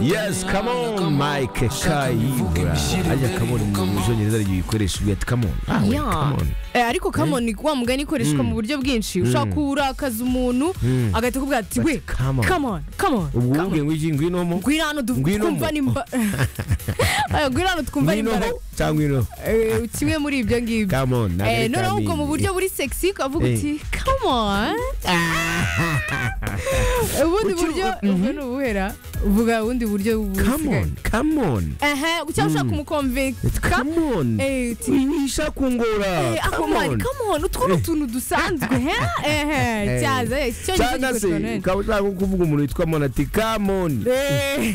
Yes, come on, Mike Kayibura. Ajya come on mu Bwongereza ari ibikoresho byitwa come on. Ah, wait, Yeah. come on. Eh, ariko kamoni wa mugani ikoreshwa mu buryo bwinshi ushaka kurakaza umuntu agahita akubwira ati we Bati, come on." kamoni kamoni Ubwo wumve ngwiki ngwinomo. ngwino hano du- Ngwino twumva mo. nimba Eh, ngwino hano twumva nimba Ngwinomo cyangwa ngwino. Eh, kimwe muri ibyo ngibyo Come on. ntabwo Eh, ari noneho ubwo mu kamini. buryo buri sexy ukavuga Eh. uti come on ubundi Ucu- buryo ubwo ni ubuhera uvuga ubundi buryo Come on, come on. ehe cyangwa ushaka kumukonvinka Come on. eh, uti- Winisha kungora. Eh, ako Come mani on. kamoni utwo ni utuntu dusanzwe he ehe cyaza eh, icyo ngicyo cyangwa se gikoreshwa na benshi. ukaba ushaka kuvuga umuntu witwa monati kamoni Eh,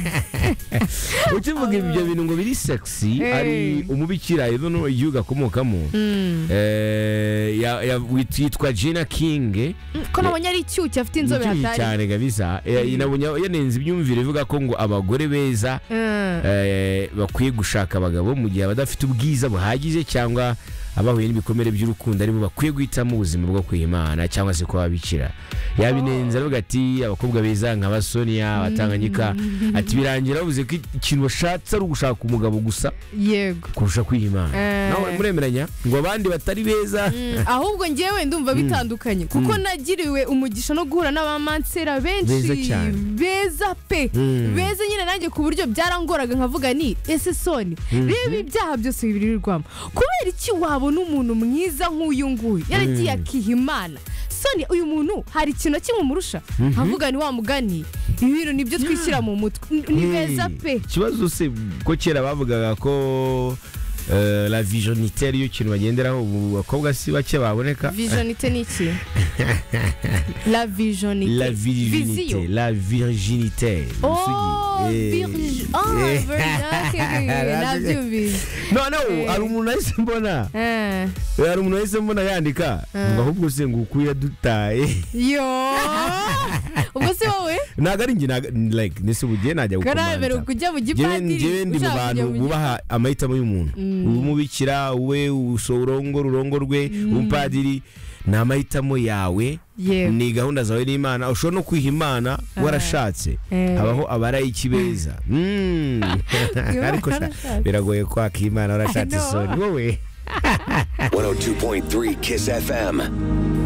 ukivuga ibyo bintu ngo biri sexy Eh. hari umubikira yuno igihugu akomokamo mm. eh, ya- ya- wit- yitwa jina kingi ko nabonye ari icyuki afite inzobe icyuyi hatari cyane kabisa Eh, inabonye yanenze ibyumvire ivuga ko ngo abagore beza Eh, eh, bakwiye gushaka abagabo mu gihe abadafite ubwiza buhagije cyangwa abahuye n'ibikomere by'urukundo aribo bakwiye guhitamo ubuzima bwo kwihimana cyangwa se kuba bikira yabinenze aravuga ati abakobwa beza nka basonia abatanganyika ati birangira bavuze ko ikintu bashatse ari ugushaka umugabo gusa yego kurusha kwihimana Eh. nawe muremeranya ngo abandi batari beza Mm, ahubwo ngewe ndumva bitandukanye kuko nagiriwe umugisha no guhura n'abamansera Beza benshi cyane. beza pe Mm. beza nyine nanjye ku buryo byarangoraga nkavuga ni ese soni reba ibyaha byose bibirirwamo kubera iki wabona umuntu mwiza nk'uyu nguyu yaragiye akiha imana soni uyu muntu hari ikintu na kimwe umurusha nkavuga ni wa mugani ibintu nibyo twishyira mu mutwe N- ni Hey, beza pe ikibazo se ko kera bavugaga ko eh, la visionite ariyo kintu bagenderaho ubu bakobwa si bake baboneka vijonite ni iki la vijonite La Viziyo. virginité. La virginité. Oh, Musugi. Eh. virgi... Oh, Eh. virgi... nabyumvise. noneho Eh. hari umuntu wahise mbona Eh, hari umuntu wahise mbona yandika ngo ahubwo se ngo uku yadutaye Yo! Ubwo se wowe? ntabwo ari njye ntago- like nese ubugiye najya Karabera gukomanta kujya mu Njyewe- gipadiri. njyewe ndi mu ushaka bantu kujya mu bubaha amahitamo y'umuntu umubikira we usorongora ururongo rwe umupadiri ni amahitamo yawe gi- Yego. ni gahunda zawe n'imana ushobora no kwiha imana warashatse Eh. habaho abarayiki beza Mm. ariko sha- warashatse. biragoye kwaka imana warashatse I know. isoni wowe 102.3 Kiss FM.